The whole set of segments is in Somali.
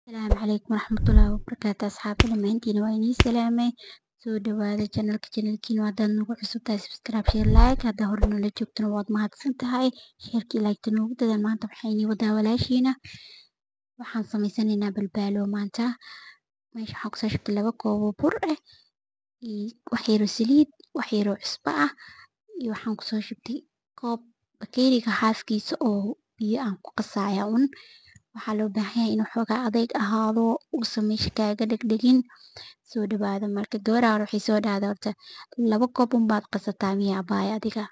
Asalaamu calaykum waraxmatullaahi wabarakaatu asxaabta dhammaantiin waa inii salaamay soo dhawaada channelka channelkiina haddaad nagu cusub tahay subscribe share like haddaa hore nala joogtana waad mahadsan tahay sheerkii like noogu dadaal maanta waxaa inii wadaa walaashiina waxaan samaysanaynaa balbaalo maanta meesha waxaan kusoo shubtay laba koob oo bur ah iyo wax yar oo saliid wax yar oo cusbo ah iyo waxaan kusoo shubtay koob bakeeriga xaafkiisa oo biyo aan ku qasaayo un waxaa loo baahan yahay inuu xoogaa adeyg ahaado uusan meesha kaaga dhegdhegin soo dhawaada marka gabaraa hore waxay soo dhahday horta laba koob unbaad qasataa miya abaayo adiga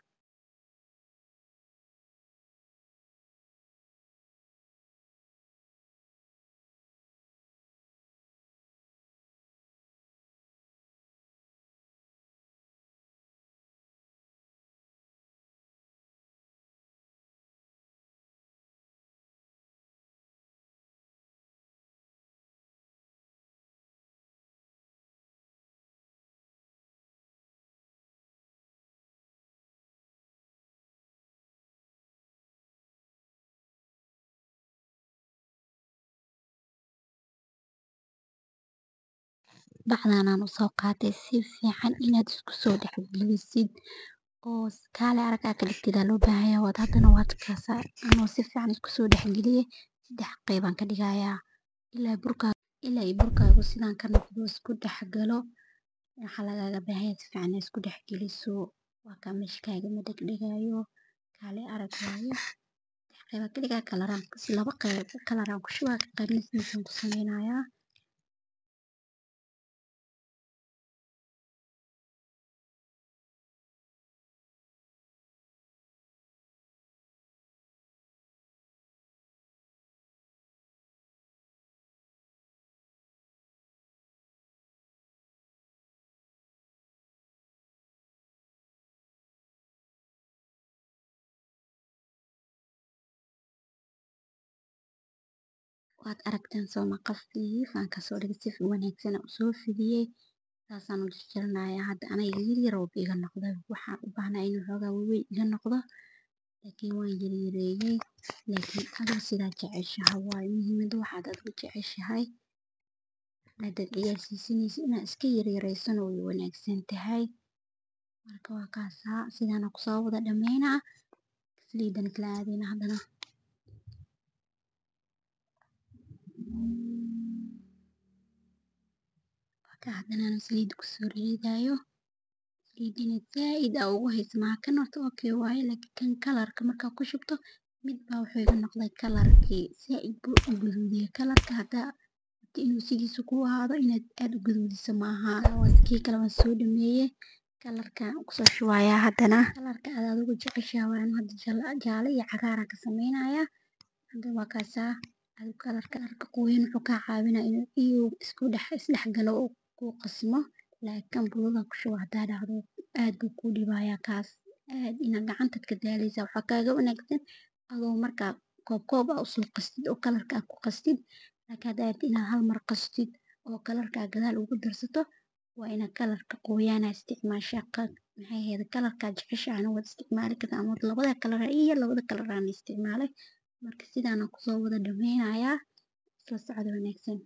bacdaanaan usoo qaatay si fiican inaad isku soo dhex gelisid oo kaale arag aa ka dhigtid aa loo baahan yahay waad haddana waad kaasaa anoo si fiican isku soo dhex geliyay saddex qeybaan ka dhigayaa ilaa burkaa ilaa iyo burkaagu sidaan ka noqdo isku dhex galo waxaa lagaaga baahan yahay si fiican inaad isku dhex geliso waa kaa meesha kaagama dhegdhegaayo kaale arag waaye saddex qeybaan ka dhigaa kalaraan laba qeyb kalaraan ku shubaa qaybna sidiisaan ku sameynayaa waad aragtaan sooma qafiif aan kasoo dhigay si wanaagsan aan usoo fidiyey saasaan u jarjaranayaa hadda aniga yar yar oo iga noqday waxaan u baahnaa inuu xoogaa waaweyn iga noqdo laakiin waan yaryareeyey laakiin adiga sidaa jeceshahay waaye muhiimada waxaad adigu jeceshahay haddaad ciyaal siisanaysid inaad iska yaryareysana way wanaagsan tahay marka waa kaasaa sidaana kusoo wada dhameynaa saliidana kala aadayna haddana marka haddana aan saliid kusoo ridayo saliidina zaaid aa ugu hayso maaha kan horta okay waaye laakiin kan kalarka markaa ku shubto mid baa wuxuu iga noqday kalarkii zaaid buu u gaduudiyay kalarka haddaa rabto inuu sidiisa kuu ahaado inaad aad u gaduudiso maaha kii kale waan soo dhameeyey kalarkaan kusoo shubayaa haddana kalarka aad adigu jeceshahay waaye aniga hadda jaale iyo cagaar aan ka sameynayaa hadda waa kaasaa adigu kalarka kalarka qoyan wuxuu kaa caawinaa inuu iyo isku dhex isdhex galo oo kuu qasmo laakiin kan budada ku shubo haddaa dhahdo aad buu kuu dhibayaa kaas aad inaad gacantaad ka daaleysaa waxaa kaaga wanaagsan adoo markaa koob koob aa usoo qastid oo kalarka aad ku qastid laakiin haddaa rabtid inaad hal mar qastid oo kalarka aad gadaal ugu darsato waa inaad kalarka qoyaan aa isticmaashaa maxay ahayd kalarkaad jeceshahayna waad isticmaali kartaa ama labada kalar iyo labada kalar aan isticmaalay marka sidaan aan kusoo wada dhameynayaa isla socod wanaagsan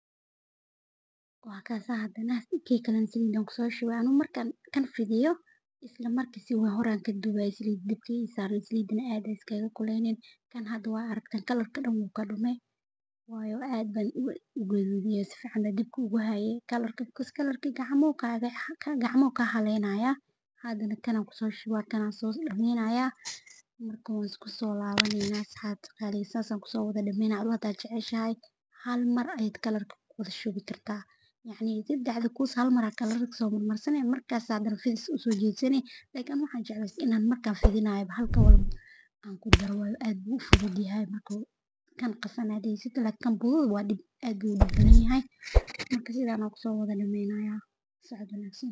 waa kaasaa haddana kii kalena saliidaan kusoo shubay anuu markaan kan fidiyo isla markiisi waa horaan ka duubay saliid dabka ii saaran saliidina aad iskaga kuleynin kan hadda waa aragtan kalarka dhan wuu ka dhumay waayo aad baan u gaduudiyay si fiican dabka ugu hayay kalarka because kalarka gacmo kaaga gacmo ka haleynaya haddana kana kusoo shubaa kana soo dhameynaya marka waan isku soo laabanayna asxaabta qaali saasaan kusoo wada dhameynaa adoo hada jeceshahay hal mar ayaad kalarka ku wada shubi kartaa yacni saddexda kuus hal mar aad kalarka soo marmarsanay markaas haddana fidis u soo jeedsanay laakiin waxaan jeclaystay inaan markaan fidinayo halka walba aan ku daro waayo aad buu u fudud yahay marka kan qasan aad haysato laakiin kan budada waa dhib aad buu u dhib badan yahay marka sidaan aan kusoo wada dhameynayaa socod wanaagsan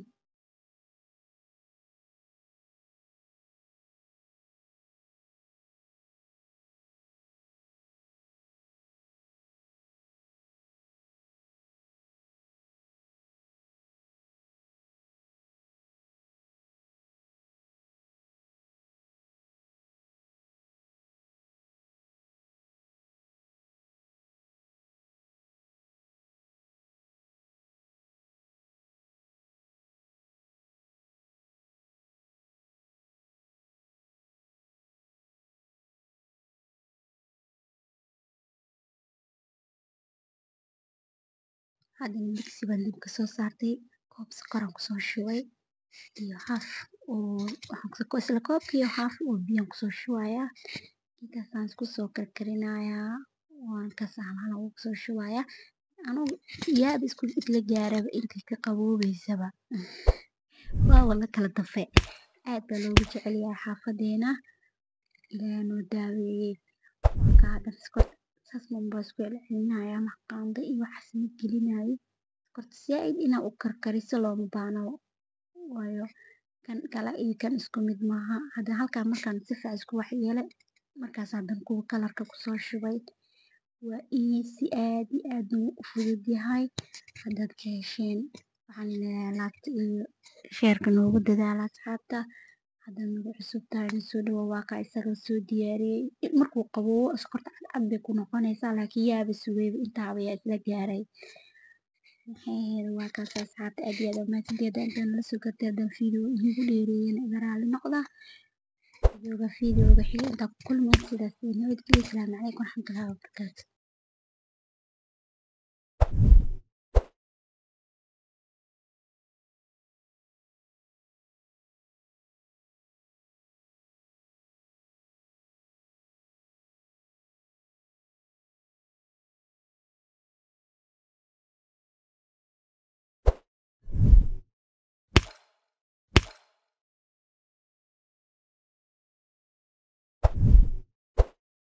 haddana digsi baan dabka soo saartay koob sokor aan kusoo shubay iyo haaf oo waxaan isla koobka iyo haaf oo biyo aan kusoo shubayaa intaasaan isku soo karkarinayaa waan ka saxan ugu soo shubayaa anuu yaab isku isla gaaraba intii ka qaboobaysaba waa wala kala dafay aad baa loogu jecel yahay xaafadeena ilaahay noo daaweeyey marka hadda sokorta saas baan isku celcelinayaa wax qaando iyo waxaas ma gelinayo sokorta zaaid inaa u karkariso looma baahno waayo kan kale iyo kan isku mid maaha haddana halkaan markaan si fiican isku wax yeelay markaas haddana kuwa kalarka kusoo shubay waa easy aad iyo aad buu u fudud yahay haddaad ka hesheen waxaan leeyahay laagta iyo sheerka noogu dadaala asxaabta haddaad nagu cusub tahay na soo dhawow waa kaa isaga soo diyaariyey markuu qaboobo sokorta cadcad bay ku noqonaysaa laakiin yaaba sugayba intaaba yaa isla gaaray maxay ahayd waa kaas asxaabta aad iyo aad u mahadsantihiin haddaan intaan nala soo gartay haddaan video idiinku dheereeyana iga raali noqda videoga videoga xiga intaan ku kulmay sidaas iyo nabadgelyo asalaamu calaykum waraxmatullaahi wabarakaatu